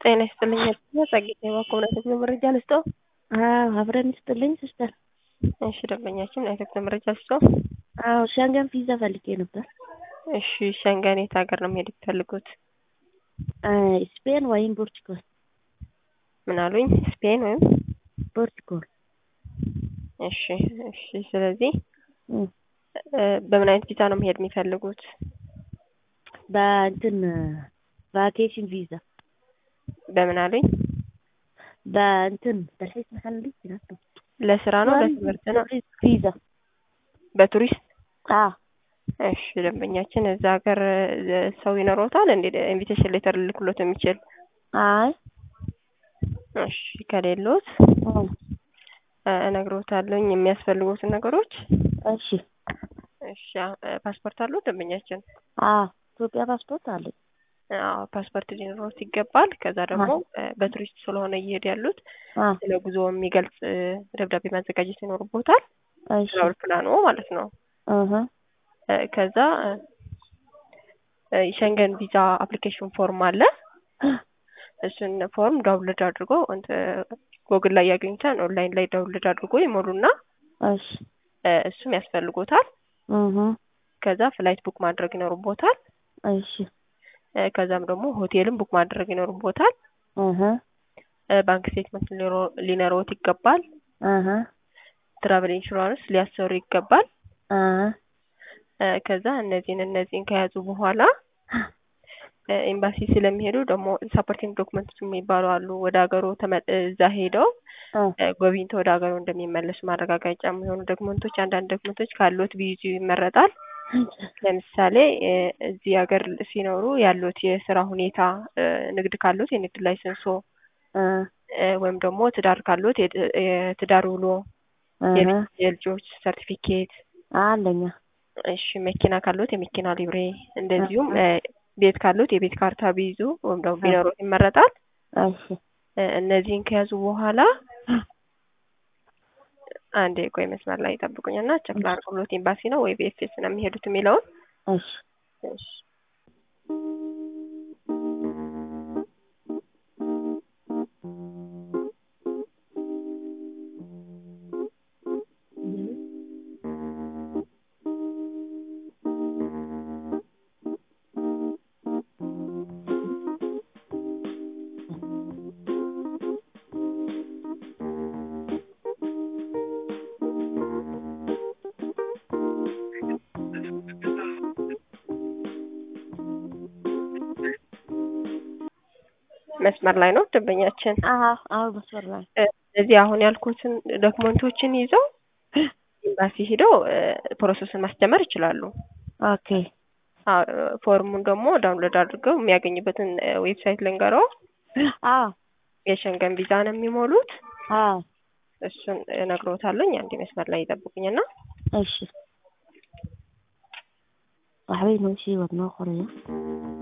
ጤና ይስጥልኝ ጸጌት የባኮምነት መረጃ ልስጠው። አዎ አብረን ይስጥልኝ ሲስተር። እሺ ደንበኛችን አይተክ መረጃ ልስጠው። አዎ ሸንገን ቪዛ ፈልጌ ነበር። እሺ ሸንገን የት ሀገር ነው መሄድ የሚፈልጉት? ስፔን ወይም ፖርቹጋል። ምን አሉኝ? ስፔን ወይም ፖርቹጋል። እሺ እሺ። ስለዚህ በምን አይነት ቪዛ ነው መሄድ የሚፈልጉት? በእንትን ቫኬሽን ቪዛ በምን አሉኝ? በእንትን በልሒስ መሐል ይችላል ለስራ ነው ለትምህርት ነው? ቪዛ በቱሪስት አዎ እሺ ደንበኛችን እዛ ሀገር ሰው ይኖሮታል እንዴ ኢንቪቴሽን ሌተር ልልክሎት የሚችል? አይ እሺ ከሌሎት እነግሮታለሁኝ የሚያስፈልጉትን ነገሮች። እሺ እሺ ፓስፖርት አለው ደንበኛችን? አዎ ኢትዮጵያ ፓስፖርት አለኝ። አዎ ፓስፖርት ሊኖሮት ይገባል። ከዛ ደግሞ በቱሪስት ስለሆነ እየሄዱ ያሉት ስለ ጉዞ የሚገልጽ ደብዳቤ ማዘጋጀት ይኖርቦታል። እሺ አውሮፕላኑ ማለት ነው። እህ ከዛ ሸንገን ቪዛ አፕሊኬሽን ፎርም አለ። እሱን ፎርም ዳውንሎድ አድርጎ ጎግል ላይ ያገኙታል። ኦንላይን ላይ ዳውንሎድ አድርጎ ይሞሉና እሺ እሱም ያስፈልጎታል። እህ ከዛ ፍላይት ቡክ ማድረግ ይኖርቦታል። እሺ ከዛም ደግሞ ሆቴልም ቡክ ማድረግ ይኖርቦታል። እህ ባንክ ስቴትመንት ሊኖረዎት ይገባል። እህ ትራቨል ኢንሹራንስ ሊያሰሩ ይገባል። እህ ከዛ እነዚህን እነዚህን ከያዙ በኋላ ኤምባሲ ስለሚሄዱ ደግሞ ሳፖርቲንግ ዶክመንቶች የሚባሉ አሉ። ወደ ሀገሩ እዛ ሄደው ጎብኝተው ወደ ሀገሩ እንደሚመለሱ ማረጋገጫ የሚሆኑ ዶክመንቶች አንዳንድ ዶክመንቶች ካሉት ቢይዙ ይመረጣል። ለምሳሌ እዚህ ሀገር ሲኖሩ ያሉት የስራ ሁኔታ፣ ንግድ ካሉት የንግድ ላይሰንሶ ወይም ደግሞ ትዳር ካሉት የትዳር ውሎ፣ የልጆች ሰርቲፊኬት አለኛ። እሺ መኪና ካሉት የመኪና ሊብሬ፣ እንደዚሁም ቤት ካሉት የቤት ካርታ ቢይዙ ወይም ደግሞ ቢኖሩት ይመረጣል። እሺ እነዚህን ከያዙ በኋላ አንድ የቆይ መስመር ላይ ይጠብቁኝና ቸክ ላድርግሎት ኤምባሲ ነው ወይ ቢኤፍኤስ ነው የሚሄዱት የሚለውን። እሺ እሺ መስመር ላይ ነው ደንበኛችን። አዎ አዎ መስመር ላይ እዚህ አሁን ያልኩትን ዶክመንቶችን ይዘው ኤምባሲ ሄደው ፕሮሰስን ማስጀመር ይችላሉ። ኦኬ ፎርሙን ደግሞ ዳውንሎድ አድርገው የሚያገኙበትን ዌብሳይት ልንገረው። አዎ የሸንገን ቪዛ ነው የሚሞሉት። አዎ እሱን እነግሮታለኝ። አንድ መስመር ላይ ይጠብቁኝና እሺ waxbay noo sii wadnoo qoraya